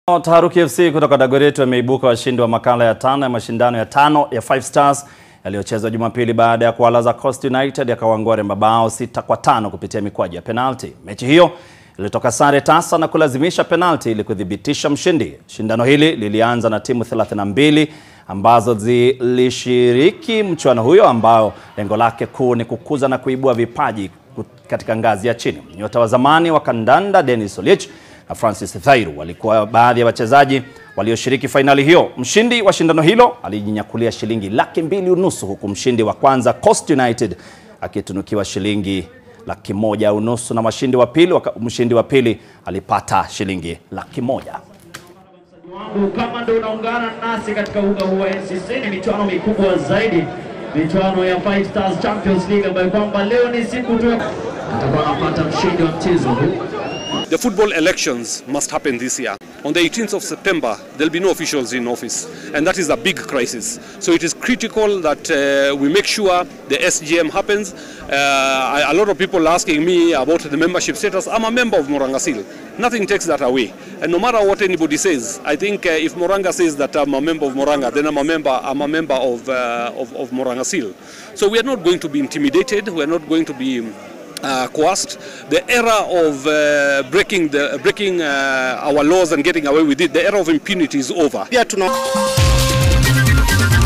Taharuki FC kutoka Dagoretti wameibuka washindi wa makala ya tano ya mashindano ya tano ya Five Stars yaliyochezwa Jumapili baada ya kuwalaza Coast United yakawang'oa mabao sita kwa tano kupitia mikwaju ya penalti. Mechi hiyo ilitoka sare tasa na kulazimisha penalti ili kuthibitisha mshindi. Shindano hili lilianza na timu 32 ambazo zilishiriki mchuano huyo ambao lengo lake kuu ni kukuza na kuibua vipaji katika ngazi ya chini. Nyota wa zamani wa kandanda Dennis Oliech na Francis Thairu walikuwa baadhi ya wachezaji walioshiriki fainali hiyo. Mshindi wa shindano hilo alijinyakulia shilingi laki mbili unusu huku mshindi wa kwanza Coast United akitunukiwa shilingi laki moja unusu na mshindi wa pili mshindi wa pili alipata shilingi laki moja. wangu kama ndo unaungana nasi katika uga huu wa NCC, ni michuano mikubwa zaidi, michuano ya Five Stars Champions League ambayo kwamba leo ni siku tu atakuwa anapata mshindi wa mchezo huu. The football elections must happen this year. On the 18th of September, there'll be no officials in office, and that is a big crisis. So it is critical that uh, we make sure the SGM happens. Uh, a lot of people are asking me about the membership status. I'm a member of Morangasil. Nothing takes that away. And no matter what anybody says, I think uh, if Moranga says that I'm a member of Moranga, then I'm a member. I'm a member of uh, of, of Morangasil. So we are not going to be intimidated. We are not going to be uh, coerced. The era of uh, breaking the breaking uh, our laws and getting away with it, the era of impunity is over. Pia tuna